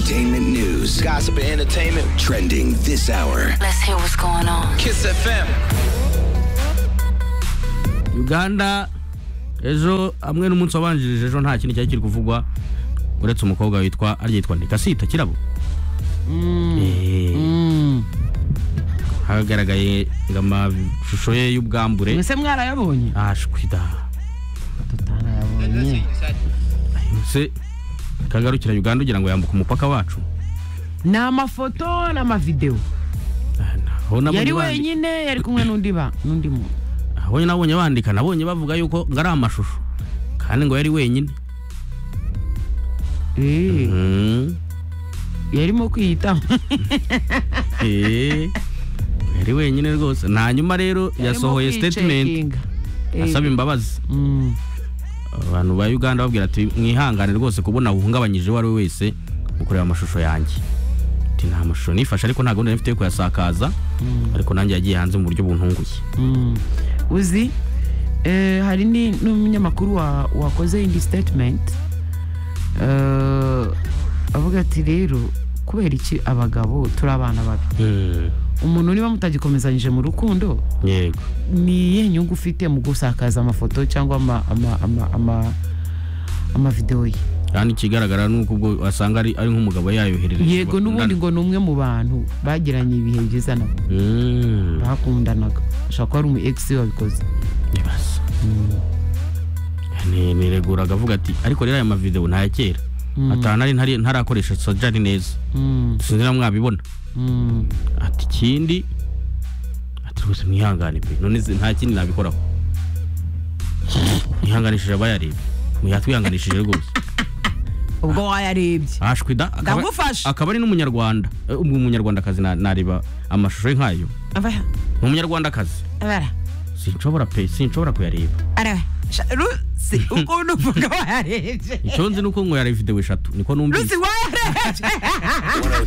entertainment news, Gossip and entertainment. trending this hour. Let's hear what's going on. Kiss FM. uganda ejo hamwe n'umunsi wabanjirije ejo nta kindi cyari kiri kuvugwa uretse umukobwa witwa ariya yitwa nikasita kirabo Eh, hagaragaye ngo amashusho ye y'ubwambure mwese mwarayabonye ashwida tutanayabonye se kagarukira uganda ugira ngo yambuke umupaka wacu ni amafoto n'amavidewo Ah, aho nabonye yari bandi- wenyine yari kumwe n'undi ba n'undi muntu aho nabonye bandika nabonye bavuga yuko ngo ari amashusho kandi ngo yari wenyine Eh, Mm. yarimo kwiyitaho Eh, yari wenyine rwose hanyuma rero yasohoye Yarimo statement kwicekinga. Eh, asaba imbabazi mm, abantu ba uganda babwira ati mwihangane rwose kubona uhungabanyije uwo ari we wese mu kureba amashusho yanjye ati nta mashusho nifashe ariko nta gahunda mfite yo kuyasakaza ariko nanjye yagiye hanze mu buryo buntunguye mm. uzi eh, hari ni- n'umunyamakuru wa- wakoze indi statement Eh, avuga ati rero kubera iki abagabo turi abana babi umuntu niba mutagikomezanyije mu rukundo yego ni iyihe nyungu ufite mu gusakaza amafoto cyangwa ama- ama- ama- ama- amavidewo ye kandi ikigaragara ni uko ubwo wasanga ari ari nk'umugabo yayoherereje yego n'ubundi ngo ni umwe mu bantu bagiranye ibihe byiza nabo Mm, bakundanaga ashobora kuba ari umu egisi wabikoze ndibaza. Ni- nireguraga avuga ati ariko rero aya mavidewo ni aya kera atanu ari ntari- ntarakoresha sojari neza Mm, sinzi na mwabibona mm. ati ikindi ati rwose mwihangane pe none se nta kindi nabikoraho mwihanganishije abayareba mwatwihanganishije rwose ubwo wayarebye ashwi da akaba- Ndagufasha. akaba ari n'umunyarwanda Eh, ubwo umunyarwandakazi na- nareba amashusho ye nk'ayo Aba- ni umunyarwandakazi abara sinshobora pe sinshobora kuyareba araba Sha- rusi ukuntu uvuga wayarebye icyo nzi ni uko ngo yareba videwo eshatu niko numvise wayarebye 102